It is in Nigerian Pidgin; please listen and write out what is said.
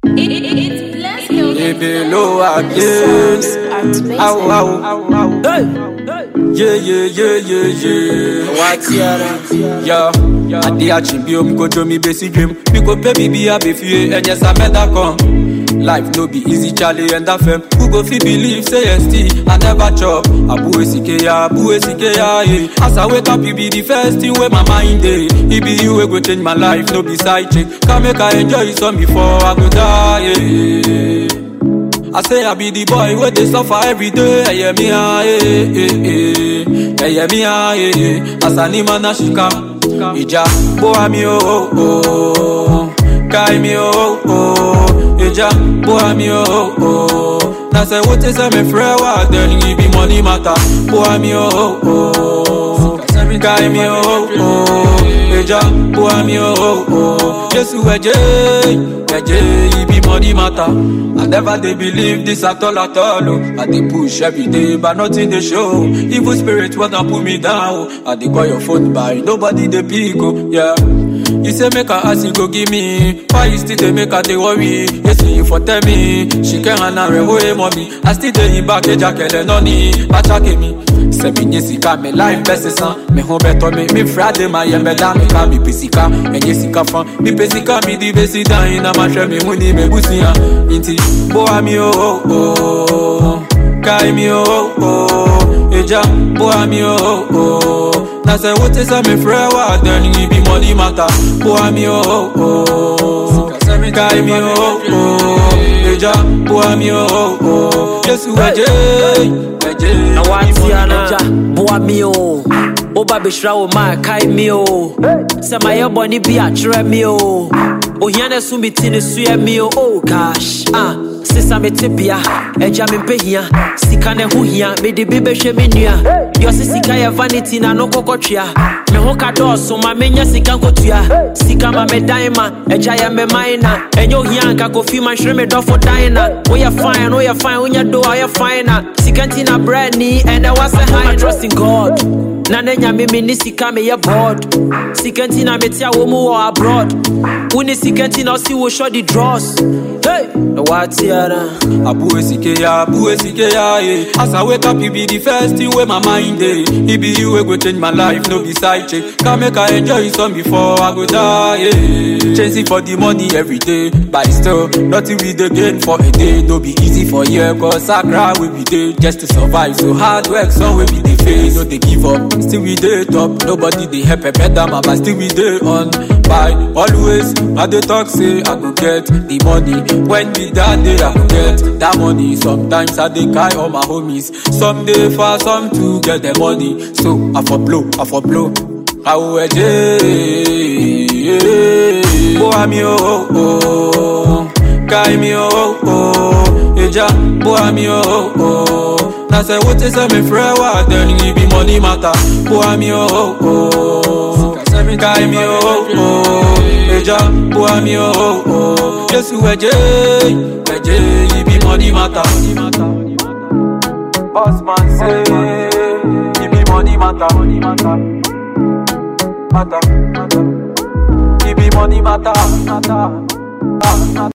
It's blessed music. Baby, low again. Ow, ow, ow. Hey. Yeah, yeah, yeah, yeah, yeah. What's your Yeah. I dey achieve you, go to me basic dream. We go pay baby, I be fear, and yes, I better come. Life no be easy, Charlie and that fam. Who go fit believe, say yes, T, I never chop. Abu esike ya, abu esike ya, yeah. As I wake up, you be the first thing where my mind day. It be you, we go change my life, no be side chick. Come make I enjoy some before I go die, yeah. I say I be the boy where they suffer every day. Hey, yeah, me, ah, eh, eh, eh. Hey, yeah, me, ah, eh, eh. Asanima na shika. Ija, boy, me, oh, oh, oh. Kai me, oh, oh. Ija, boy, me, oh, oh. Na say what is me frewa, then you be money matter. Boy, me, oh, oh. Kai me, oh, oh. Ija, boy, me, oh, oh. Jesu, eje, eje, it be money matter. I never they believe this at all at all. oh. I dey push every day, but nothing they show. Evil spirit wanna put me down. oh. I dey call your phone by nobody they pick. Oh, yeah. You say make her ask you go give me. Why you still dey make her dey worry? Yes, you for tell me. She can run and away, mommy. I still dey in back, eja kele noni. Bachake me. Say me nyesika me life best san. Me home better me me Friday my yembe da me ka me pesika. Me nyesika fan. Me pesika me di besi dan ina ma hwɛ me muni me busia. Inti boa mi oh oh oh. Kai mi oh oh. Eja boa mi oh oh. Na say what is me frewa then you be money matter. Boa mi oh oh. Kai mi oh oh. Eja boa mi oh oh. Jesu eje eje. na wate ana boa me o woba bɛhyira wo ma kae me o sɛ mayɛ bɔne bi akyerɛ me o ohia no so meti ne soɛ me o oh gosh ah sesa mete bea agya mempɛ hia sika ne ho hia mede bi bɛhwɛ me nua deɛ ɔse sika yɛ vanity na no kɔkɔtwea me ho ka dɔɔso ma menya sika nkotua sika ma me dan ma agya yɛ me man na ɛnyɛ ohia anka kofi ma nhwere me dɔfo dan na woyɛ fine woyɛ fine wonyɛ do a woyɛ fine na sika nti na brɛ ni ɛnɛ wasɛ han trust in god na ne nyame me ne sika meyɛ board sika nti na mete a wɔ mu wɔ abroad wo ne sika nti na ɔse wo hwɛ de draws hey na wate ara Abu esike ya, abu esike ya, yeah. As I wake up, you be the first thing where my mind day. It be you we go change my life, no be side chick. Can make I enjoy some before I go die, yeah. Chasing for the money every day, but still nothing we dey gain for a day. No be easy for year, cause I cry we be day just to survive. So hard work, some we be the face, no they give up. Still we dey top, nobody they help a better man, but still we dey on. By always, I dey talk say I go get the money. When be that day I go get that money. Sometimes I dey carry all my homies. Some dey far, some to get the money. So I for blow, I for blow. I will Boy, me oh oh, guy me oh oh, eja boy me oh oh. Na say what is me frewa then you be money matter. Boy me oh oh, guy me oh oh, eja boy me oh oh. Jesu eje eje you be money matter. Boss man say you be money matter. Money matter. Matter, matter. You be money matter, matter, matter.